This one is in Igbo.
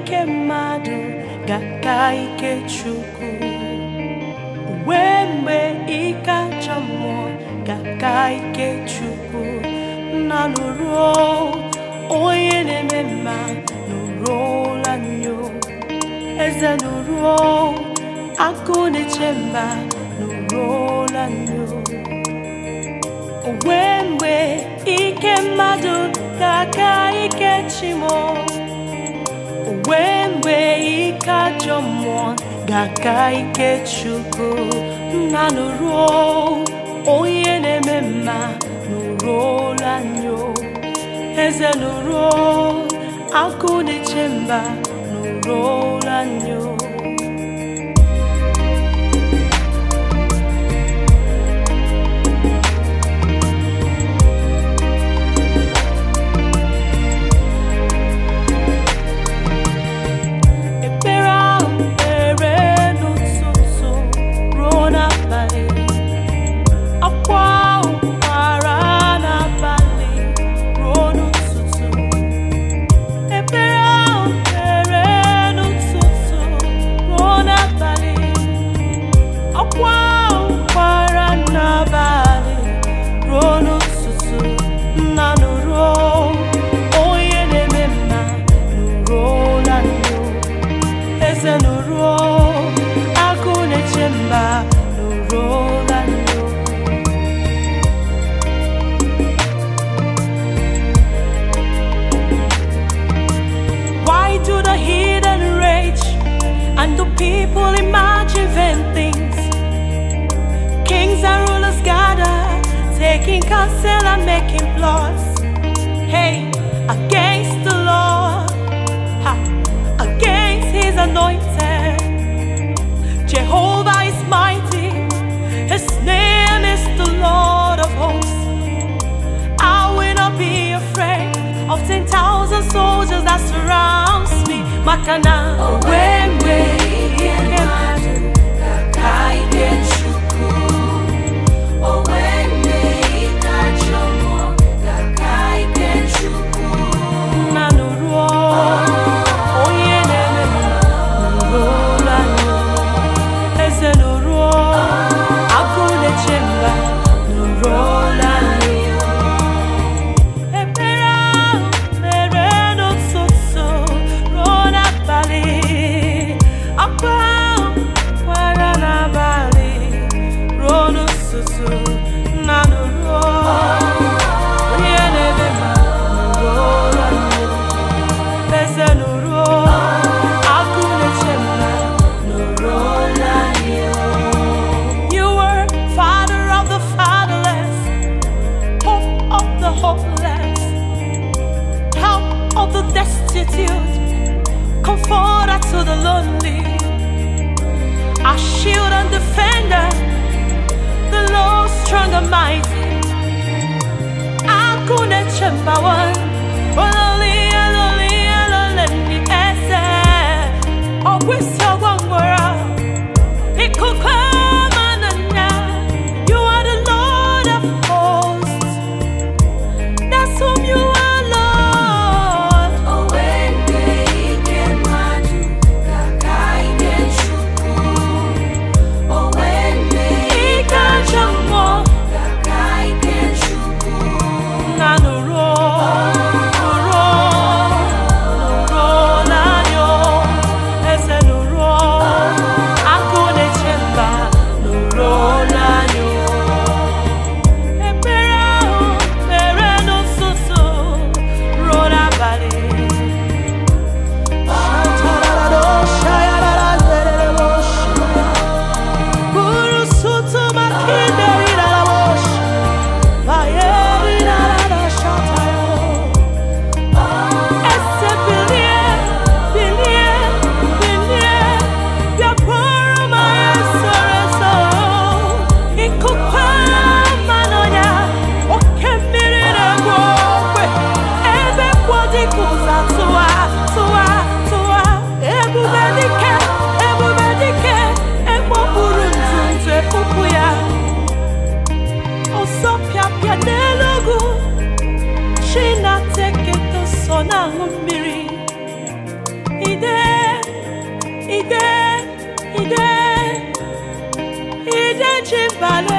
ike mmadụ ga-aka ike Chukwu wee mgbe ike ajọ mmụọ ga-aka ike Chukwu nna nụruo onye na-eme mma nụruola nyo eze nụruo akụ na-eche mba nụruola nyo wee mgbe ike mmadụ ga-aka ike chimo wee mgbe ike ajọ mmụọ ga-aka ike chukwu nna nụruo onye na-eme mma nụruola nyo eze nụruo akụ na-eche mba nụruola nyo ekpere ahụ kpere n'ụtụtụ ruo n'abalị akwa ahụ kwara n'abalị ruo n'ụtụtụ ekpere ahụ kpere n'ụtụtụ ruo n'abalị akwa ahụ kwara n'abalị ruo n'ụtụtụ nna nụruo onye na-eme mma nụruola nyo eze nụruo agụ na-eche mba nụruola nyo Why do the heathen rage and do people imagine vain things? Kings and rulers gather, taking counsel and making plots. Hey, against the Lord, ha, against his anointed. Jehovah is mighty, his name is the Lord of hosts. I will not be afraid of ten thousand soldiers that surrounds me. Makana, when Nanuruo, onye na-eme m nụrụla nyo. Eze nụruo, agụ na-eche mba nụrụla nyo. Ekpere ahụ mere n'ụtụtụ ruo n'abalị. Akwa ahụ kwara n'abalị ruo n'ụtụtụ. Nna nụruo, onye na-eme mma nụrụla nyo. Eze nụruo, agụ na-eche mba nụrụla nyo. You were father of the fatherless hope of the hopeless, help of the destitute, comforter to the lonely, our shield and defender, the Lord strong and mighty. Akune chambawan, ololi, ololi, ololeni ese, ogwisi ogwangwara, ikukamananya. You are the Lord of hosts. That's whom you are, Lord. Ike ajọ mmụọ na nụrụ nụrụ nụrụ n'anya eze nụrụ akụ na-eche mba nụrụ n'anya ekpere ahụ mere n'ụtụtụ ruo n'abalị buru sutu maka ideri n'ala wosh bayeri n'ala shataya ese bilie bilie bilie bịakwara m anyị soro eso ịkụkwa mmanụ ya oke mmiri na-egbu ogbe ebe kwọ dịka ụza tụwa tụwa tụwa ebube dike ebube dike ekpopụrụ ntụ ntụ ekpupụ ya ọsọ pịapịa n'elu ugwu chi na-ata eketo sọ na-aṅụ mmiri ide eji mbale